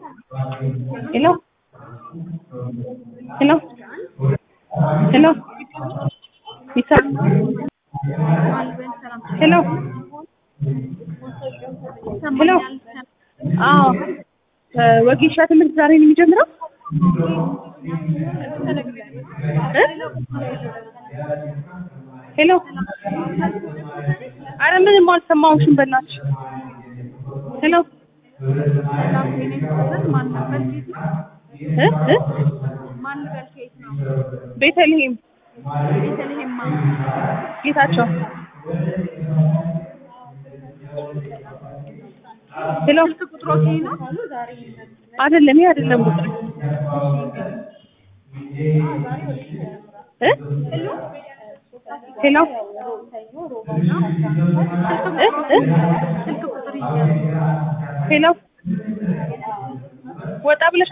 Hello? Hello? Hello? ይሰማ ሄሎ ሄሎ አዎ ወጌሻ ትምህርት ዛሬ ነው የሚጀምረው እ ሄሎ አረ ምንም አልሰማሁሽም በእናትሽ ሄሎ እ እ ቤተልሔም ጌታቸው ሄሎ አይደለም ይሄ አይደለም ቁጥር እ ሄሎ እ እ ሄሎ ወጣ ብለሽ